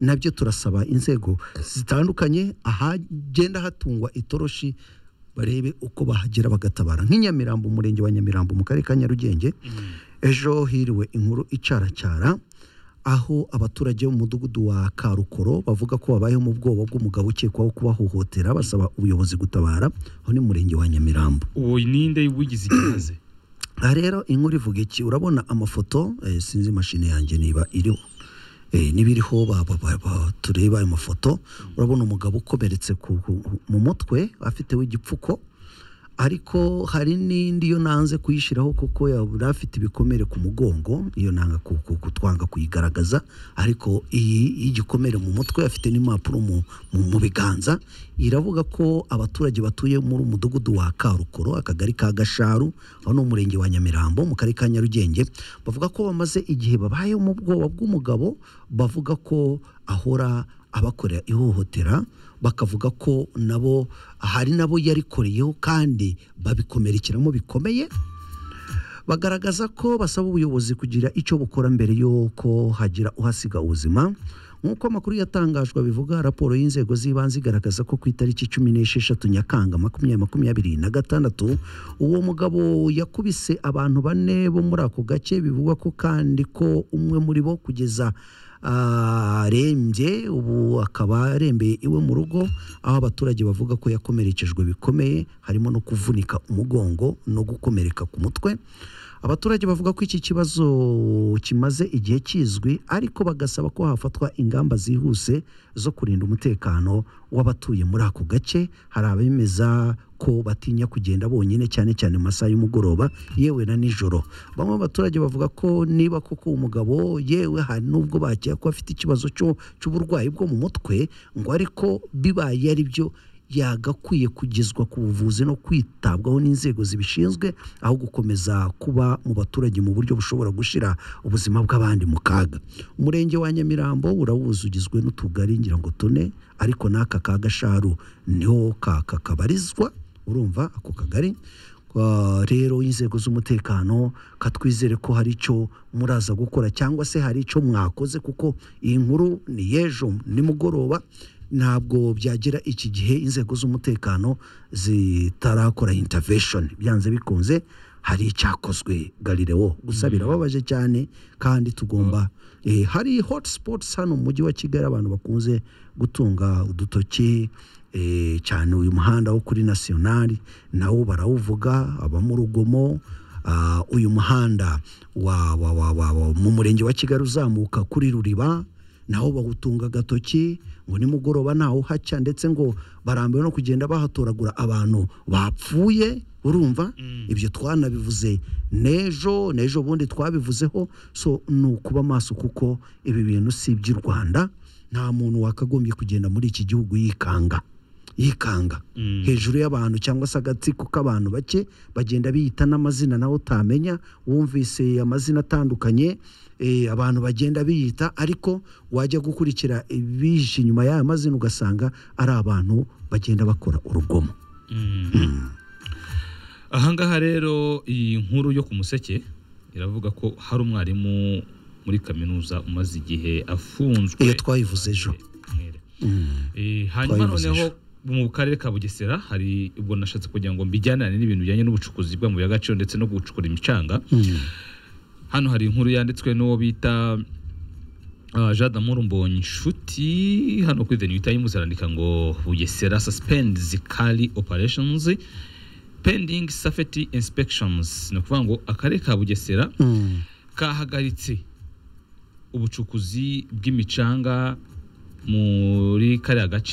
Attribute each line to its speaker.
Speaker 1: nabyo turasaba inzego zitandukanye ahagenda hatungwa itoroshi barebe uko bahagera bagatabara nk'inyamirambo umurenge wa nyamirambo mu karere ka nyarugenge ejo hiriwe inkuru icaracara aho abaturage bo mu mudugudu wa karukoro bavuga ko babayeho mu bwoba bw'umugabo ukekwaho kubahohotera basaba ubuyobozi gutabara aho ni mu murenge wa nyamirambo
Speaker 2: uwo ninde wigize ikibazo
Speaker 1: aha rero inkuru ivuga iki urabona amafoto eh, sinzi imashini yanjye niba iriho eh, niba iriho ba- ba- ba- ba- tureba ayo mafoto urabona umugabo ukomeretse ku- ku- mu mutwe afiteho igipfuko ariko hari n'indi yo nanze kuyishyiraho kuko yari afite ibikomere ku mugongo iyo nanga ku- ku- kutwanga kuyigaragaza ariko iyi y'igikomere mu mutwe afite n'impapuro mu, mu, mu biganza iravuga ko abaturage batuye muri umudugudu wa karukoro akagari ka gasharu aho ni umurenge wa nyamirambo mu karere ka nyarugenge bavuga ko bamaze igihe babayeho mu bwoba bw'umugabo bavuga ko ahora abakorera ihohotera bakavuga ko nabo hari nabo yarikoreyeho kandi babikomerekeramo bikomeye bagaragaza ko basaba ubuyobozi kugira icyo bukora mbere y'uko hagira uhasiga ubuzima nk'uko amakuru yatangajwe bivuga raporo y'inzego z'ibanze igaragaza ko ku itariki cumi n'esheshatu nyakanga makumyabiri makumyabiri na gatandatu uwo mugabo yakubise abantu bane bo muri ako gace bivugwa ko kandi ko umwe muri bo kugeza arembye ubu akaba arembeye iwe mu rugo aho abaturage bavuga ko yakomerekejwe bikomeye harimo no kuvunika umugongo no gukomereka ku mutwe abaturage bavuga ko iki kibazo kimaze igihe kizwi ariko bagasaba ko hafatwa ingamba zihuse zo kurinda umutekano w'abatuye muri ako gace hari abemeza ko batinya kugenda bonyine cyane cyane mu masaha y'umugoroba yewe na nijoro bamwe mu baturage bavuga ko niba koko umugabo yewe hari n'ubwo bakeka ko afite ikibazo cyo- cy'uburwayi bwo mu mutwe ngo ariko bibaye ari byo yagakwiye kugezwa ku buvuzi no kwitabwaho n'inzego zibishinzwe aho gukomeza kuba mu baturage mu buryo bushobora gushyira ubuzima bw'abandi mu kaga umurenge wa nyamirambo urawuzi ugizwe n'utugari ngira ngo tune ariko n'aka ka gasharu niho ka ka- kabarizwa urumva ako kagari Kwa- rero inzego z'umutekano katwizere ko hari icyo muraza gukora cyangwa se hari icyo mwakoze kuko iyi nkuru ni y'ejo nimugoroba ntabwo byagira iki gihe inzego z'umutekano zitarakora intervention byanze bikunze hari icyakozwe garireo gusa birababaje cyane kandi tugomba eh, hari hotspots hano mu mujyi wa kigali abantu bakunze gutunga udutoki eh, cyane uyu muhanda wo kuri nasiyonari nawo barawuvuga abamurugomo Ah, uyu muhanda wa, wa, wa, wa, wa, mu murenge wa kigali uzamuka kuri ruriba naho bawutunga agatoki ngo nimugoroba ntawe uhaca ndetse ngo barambiwe no kugenda bahatoragura abantu bapfuye urumva ibyo twanabivuze n'ejo n'ejo bundi twabivuzeho so ni ukuba maso kuko ibi bintu si iby'i rwanda nta muntu wakagombye kugenda muri iki gihugu yikanga yikanga hejuru y'abantu cyangwa se agatsiko k'abantu bake bagenda biyita n'amazina nawe utamenya wumvise amazina atandukanye eh, abantu bagenda biyita ariko wajya gukurikira ibije inyuma y'aya mazina ugasanga ari abantu bagenda bakora urugomo
Speaker 2: ahangaha rero iyi nkuru yo ku museke iravuga ko hari umwarimu muri kaminuza umaze igihe afunzwe
Speaker 1: iyo twayivuze ejo
Speaker 2: Mwere. Eh, hanyuma
Speaker 1: Twabivuze
Speaker 2: noneho mu karere ka bugesera hari ubwo nashatse kugira ngo mbijyanane n'ibintu bijyanye n'ubucukuzi bw'amabuye y'agaciro ndetse no gucukura imicanga hano hari inkuru yanditswe n'uwo bita ah, jean damour mbonye inshuti hano kuri the new times arandika ngo bugesera suspends kali operations pending safety inspections ni ukuvuga ngo akarere ka bugesera
Speaker 1: Mm.
Speaker 2: kahagaritse ubucukuzi bw'imicanga muri kariya gace